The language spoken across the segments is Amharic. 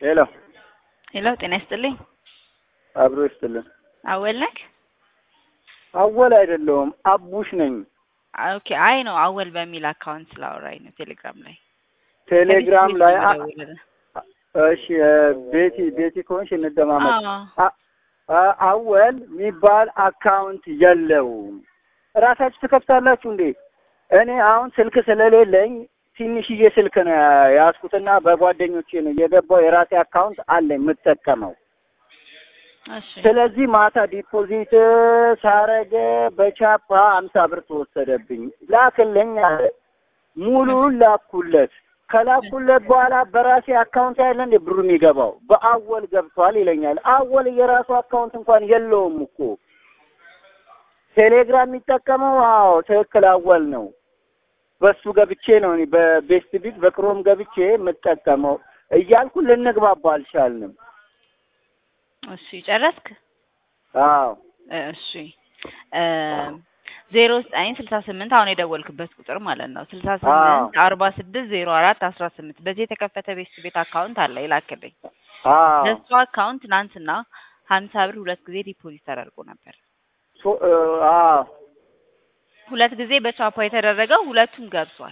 ሄሎ ሄሎ፣ ጤና ይስጥልኝ። አብሮ ይስጥልን። አወል ነክ? አወል አይደለሁም አቡሽ ነኝ። ኦኬ። አይ ነው አወል በሚል አካውንት ስላወራኝ ነው ቴሌግራም ላይ ቴሌግራም ላይ አ- ደውልልህ። እሺ እ፣ ቤቲ ቤቲ ከሆንሽ እንደማመጥ አዎ። አ- አ- አወል የሚባል አካውንት የለውም። እራሳችሁ ትከፍታላችሁ እንዴ? እኔ አሁን ስልክ ስለሌለኝ ትንሽዬ ስልክ ነው ያ- ያዝኩትና በጓደኞቼ ነው የገባው። የራሴ አካውንት አለኝ የምጠቀመው። እሺ ስለዚህ ማታ ዲፖዚት ሳረገ በቻፓ አምሳ ብር ተወሰደብኝ። ላክልኝ አለ። ሙሉውን ላኩለት። ከላኩለት በኋላ በራሴ አካውንት ያለ እንደ ብሩ የሚገባው በአወል ገብቷል ይለኛል። አወል የራሱ አካውንት እንኳን የለውም እኮ ቴሌግራም የሚጠቀመው አዎ ትክክል አወል ነው። በሱ ገብቼ ነው እኔ በቤስት ቢት በክሮም ገብቼ የምጠቀመው እያልኩ ልንግባባ አልቻልንም። እሺ ጨረስክ? አዎ እሺ ዜሮ ዘጠኝ ስልሳ ስምንት አሁን የደወልክበት ቁጥር ማለት ነው። ስልሳ ስምንት አርባ ስድስት ዜሮ አራት አስራ ስምንት በዚህ የተከፈተ ቤት ቤት አካውንት አለ ይላክልኝ። አዎ ለሱ አካውንት ትናንትና ሀምሳ ብር ሁለት ጊዜ ዲፖዚት ተደርጎ ነበር። ሶ- እ፣ አዎ ሁለት ጊዜ በቻፓ የተደረገው ሁለቱም ገብቷል።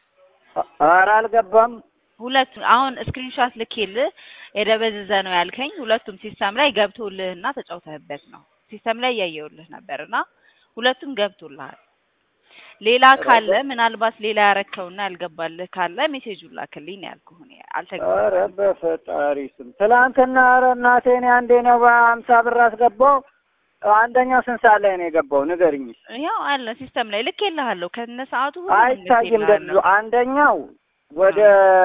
ኧረ አልገባም። ሁለቱም አሁን ስክሪንሾት ልኬልህ የደበዘዘ ነው ያልከኝ ሁለቱም ሲስተም ላይ ገብቶልህና ተጫውተህበት ነው። ሲስተም ላይ እያየሁልህ ነበርና ሁለቱም ገብቶልሃል። ሌላ ካለ ምናልባት ሌላ ያረከውና ያልገባልህ ካለ ሜሴጁን ላክልኝ ነው ያልኩህ። እኔ ኧረ አልተገባም። በፈጣሪ ስም ትላንትና ኧረ እናቴ እኔ አንዴ ነው በሀምሳ ብር አስገባው። አንደኛው ስንት ሰዓት ላይ ነው የገባው ንገርኝ። ያው አለ ሲስተም ላይ ልኬልሃለሁ ከነ ሰዓቱ ሁሉ አይታይም ደግሞ አንደኛው ወደ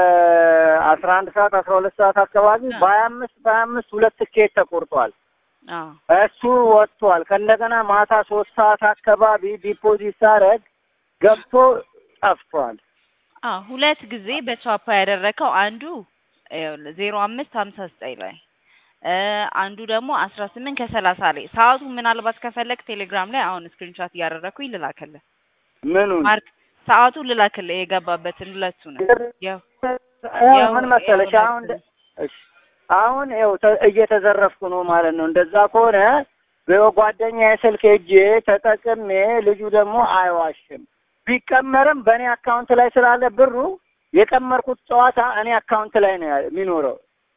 አስራ አንድ ሰዓት አስራ ሁለት ሰዓት አካባቢ አ። በሀያ አምስት በሀያ አምስት ሁለት ትኬት ተቆርጧል። አዎ እሱ ወጥቷል። ከእንደገና ማታ ሶስት ሰዓት አካባቢ ዲፖዚት ሳረግ ገብቶ ጠፍቷል። አዎ ሁለት ጊዜ በቻፓ ያደረከው አንዱ ይኸውልህ ዜሮ አምስት ሀምሳ ዘጠኝ ላይ እ አንዱ ደግሞ አስራ ስምንት ከሰላሳ ላይ ሰዓቱ ምናልባት ከፈለግ ቴሌግራም ላይ አሁን ስክሪንሾት እያደረኩኝ ልላክልህ። ምኑን ማርክ ሰዓቱ ልላክልህ የገባበትን ሁለቱንም ያው ያው ምን መሰለሽ አሁን እንደ- እሺ አሁን ይኸው ተ- እየተዘረፍኩ ነው ማለት ነው። እንደዛ ከሆነ በጓደኛዬ ስልክ ሄጄ ተጠቅሜ ልጁ ደግሞ አይዋሽም። ቢቀመርም በእኔ አካውንት ላይ ስላለ ብሩ የቀመርኩት ጨዋታ እኔ አካውንት ላይ ነው ያ- የሚኖረው።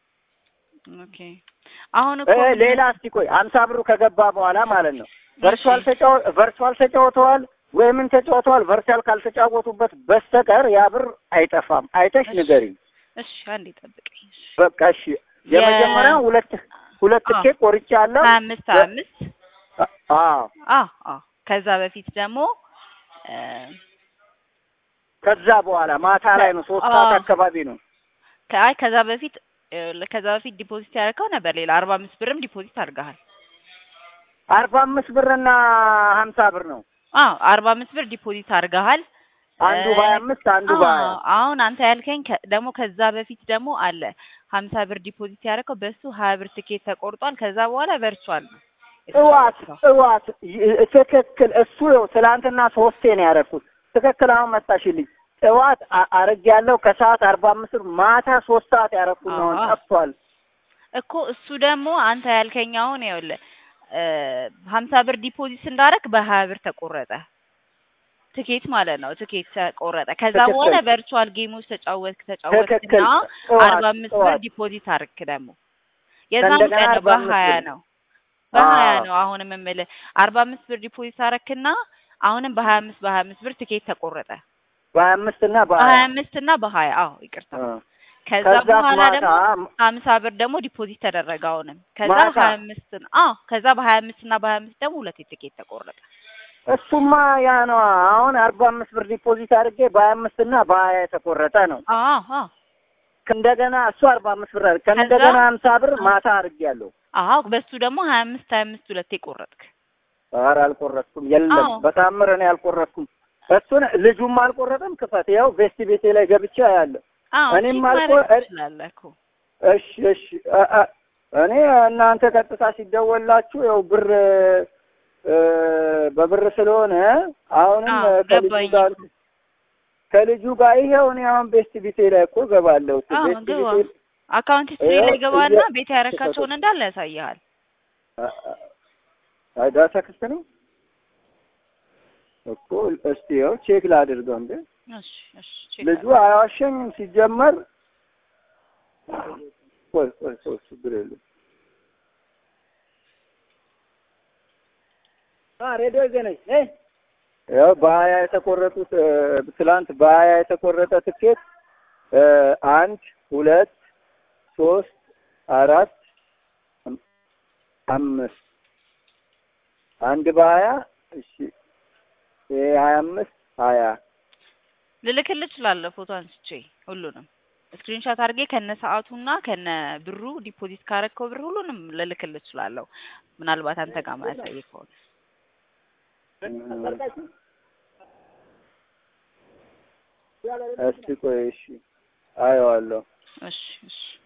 ኦኬ አሁን እኮ እ ሌላ እስቲ ቆይ አምሳ ብሩ ከገባ በኋላ ማለት ነው ቨርቹዋል ተጫው ቨርቹዋል ተጫውተዋል ወይ ምን ተጫውተዋል? ቨርቹዋል ካልተጫወቱበት በስተቀር ያ ብር አይጠፋም። አይተሽ እሺ። ንገሪኝ። እሺ አንዴ ጠብቀኝ። እሺ በቃ እሺ። የመጀመሪያው ሁለት ሁለት አዎ። ትኬት ቆርጫለሁ። ሀያ አምስት ሀያ አምስት አዎ አዎ አዎ ከዛ በፊት ደግሞ እ ከዛ በኋላ ማታ ላይ ነው ሶስት አዎ። ሰዓት አካባቢ ነው። ከአይ ከዛ በፊት ይኸውልህ ከዛ በፊት ዲፖዚት ያደረከው ነበር ሌላ አርባ አምስት ብርም ዲፖዚት አድርገሃል። አርባ አምስት ብርና ሀምሳ ብር ነው። አዎ አርባ አምስት ብር ዲፖዚት አድርገሃል። አንዱ እ በሀያ አምስት አንዱ በሀያ አዎ፣ አሁን አንተ ያልከኝ ከ- ደግሞ ከዛ በፊት ደግሞ አለ ሀምሳ ብር ዲፖዚት ያደረከው በሱ ሀያ ብር ትኬት ተቆርጧል። ከዛ በኋላ ቨርቹዋል ነው እዋት የተጫወተው። እዋት ይ- ትክክል። እሱ ይኸው ትላንትና ሶስቴ ነው ያደረኩት። ትክክል። አሁን መጣሽልኝ። እዋት አረግ ያለው ከሰዓት አርባ አምስት ብር ማታ ሶስት ሰዓት ያደረኩት ነው። አዎ። ጠፍቷል። እኮ እሱ ደግሞ አንተ ያልከኝ አሁን ይኸውልህ እ ሀምሳ ብር ዲፖዚት እንዳደረግ በሀያ ብር ተቆረጠ ትኬት ማለት ነው። ትኬት ተቆረጠ። ከዛ ትክክል። በኋላ ቨርቹዋል ጌሞች ተጫወትክ ትክክል። ተጫወትክና እዋት አርባ አምስት ብር እዋት ዲፖዚት አድርግ ደግሞ የዛን ከእንደገና ቀን አርባ አምስት በሀያ ብር ነው በሀያ አዎ። ነው አሁንም የምልህ አርባ አምስት ብር ዲፖዚት አደረክና አሁንም በሀያ አምስት በሀያ አምስት ብር ትኬት ተቆረጠ በሀያ አምስት እና በሀያ በሀያ አምስት እና በሀያ አዎ ይቅርታ አ። ከዛ ከዛ በኋላ ማታ ደግሞ ሀምሳ ብር ደግሞ ዲፖዚት ተደረገ አሁንም ከዛ ማታ ሀያ አምስት አዎ ከዛ በሀያ አምስት እና በሀያ አምስት ደግሞ ሁለት ትኬት ተቆረጠ እሱማ ያ ነው። አሁን አርባ አምስት ብር ዲፖዚት አድርጌ በሀያ አምስት እና በሀያ የተቆረጠ ነው። አዎ አዎ እንደገና እሱ አርባ አምስት ብር አድርጌ ከእንደገና ሀምሳ ብር ማታ አድርጌያለሁ። አዎ በሱ ደግሞ ሀያ አምስት ሀያ አምስት ሁለቴ ቆረጥክ ኧረ አልቆረጥኩም። የለም አዎ በታምር እኔ አልቆረጥኩም። እሱን ልጁም አልቆረጠም። ክፈት ያው ቬስት ቤቴ ላይ ገብቼ ያለ አዎ እኔም ቼክ አልቆ ማድረግ ትችላለህ እኮ እሺ እሺ አ- አ- እኔ እናንተ ቀጥታ ሲደወላችሁ ያው ብር እ፣ በብር ስለሆነ አሁንም አዎ ከልጁ ገባኝ ጋር ከልጁ ጋር ይሄው እኔ አሁን ቤስት ቢቴ ላይ እኮ ገባለሁ። አዎ ቤስት ግባ ቢቴ አካውንት ሂስትሪ ይኸው ላይ ገባና እየ- ቤት ያረካቸውን እንዳለ ያሳይሃል። አ- አ- ዳታ ክፍት ነው እኮ እስቲ ያው ቼክ ላድርገው እንዴ እሺ እሺ ቼክ ልጁ አያዋሸኝም ሲጀመር ቆይ ቆይ ቆይ ችግር የለም ሬዲዮ ገነኝ ያው በሀያ የተቆረጡት እ፣ ትላንት በሀያ የተቆረጠ ትኬት እ፣ አንድ ሁለት ሶስት አራት አም- አምስት አንድ በሀያ እሺ ይሄ ሀያ አምስት ሀያ ልልክልህ እችላለሁ ፎቶ አንስቼ ሁሉንም ስክሪንሾት አድርጌ ከነ ሰዓቱና ከነ ብሩ ዲፖዚት ካረከው ብር ሁሉንም ልልክልህ እችላለሁ። ምናልባት አንተ ጋር ማያሳይ ከሆነ እስቲ ቆይ እሺ አየዋለሁ እሺ እሺ